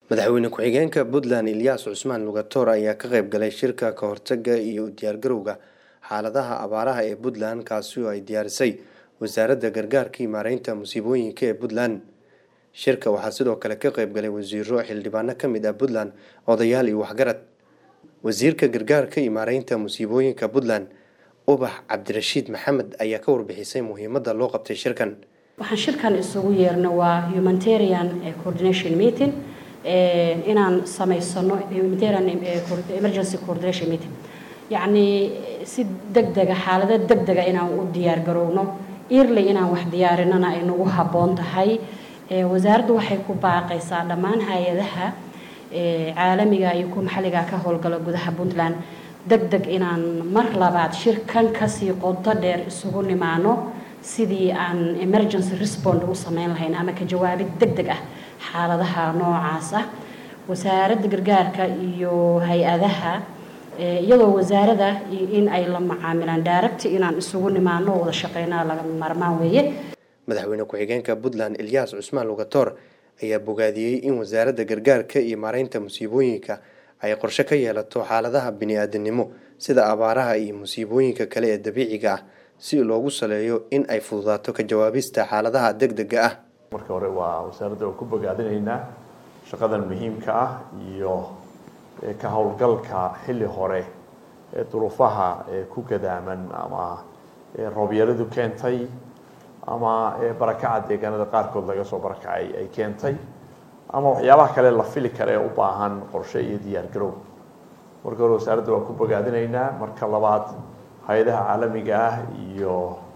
madaxweyne ku-xigeenka puntland ilyaas cusmaan lugatoor ayaa ka qayb galay shirka ka hortaga iyo u diyaargarowga xaaladaha abaaraha ee puntland kaasi oo ay diyaarisay wasaaradda gargaarka iyo maareynta musiibooyinka ee puntland shirka waxaa sidoo kale ka qayb galay wasiiro xildhibaano ka mid ah puntland odayaal iyo waxgarad wasiirka gargaarka iyo maareynta musiibooyinka puntland ubax cabdirashiid maxamed ayaa ka warbixisay muhiimadda loo qabtay shirkan waxaan shirkan isugu yeerno waa humanitarian coordination meeting inaan samaysano humanitarian emergency coordination meeting yacni si degdega xaalado degdega inaan u diyaar garowno early inaan wax diyaarinana ay nagu habboon tahay wasaaraddu waxay ku baaqaysaa dhammaan hay-adaha caalamiga iyo kuwa maxalliga ka howlgala gudaha puntland deg deg inaan mar labaad shirkan kasii qodo dheer isugu nimaano sidii aan emergency respond u sameyn lahayn ama ka jawaabid deg deg ah xaaladaha noocaas ah wasaaradda gargaarka iyo hay-adaha iyadoo wasaarada in ay la macaamilaan daaragti inaan isugu nimaano wada shaqeynaa laga maarmaan weeye madaxweyne ku-xigeenka puntland ilyaas cusmaan lugatoor ayaa bogaadiyey in wasaaradda gargaarka iyo maareynta musiibooyinka ay qorshe ka yeelato xaaladaha bini-aadanimo sida abaaraha iyo musiibooyinka kale ee dabiiciga ah si loogu saleeyo in ay fududaato ka jawaabista xaaladaha deg dega ah marka hore waa wasaaradda oo ku bogaadinaynaa shaqadan muhiimka ah iyo ka howlgalka xilli hore ee duruufaha ku gadaaman ama roobyaradu keentay ama barakaca deegaanada qaarkood laga soo barakacay ay keentay ama waxyaabaha kale la fili kara ee u baahan qorshe iyo diyaar garow marka hore wasaaradda waa ku bogaadinaynaa marka labaad hay-adaha caalamiga ah iyo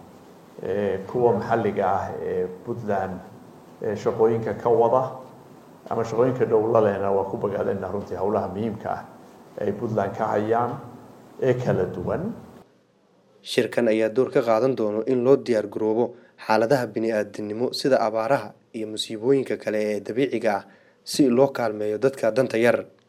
kuwa maxalliga ah ee puntland shaqooyinka ka wada ama shaqooyinka dhowla lehna waa ku bogaadinaynaa runtii howlaha muhiimka ah ee ay puntland ka hayaan ee kala duwan shirkan ayaa door ka qaadan doono in loo diyaar garoobo xaaladaha bini-aadanimo sida abaaraha iyo musiibooyinka kale ee dabiiciga ah si loo kaalmeeyo dadka danta yar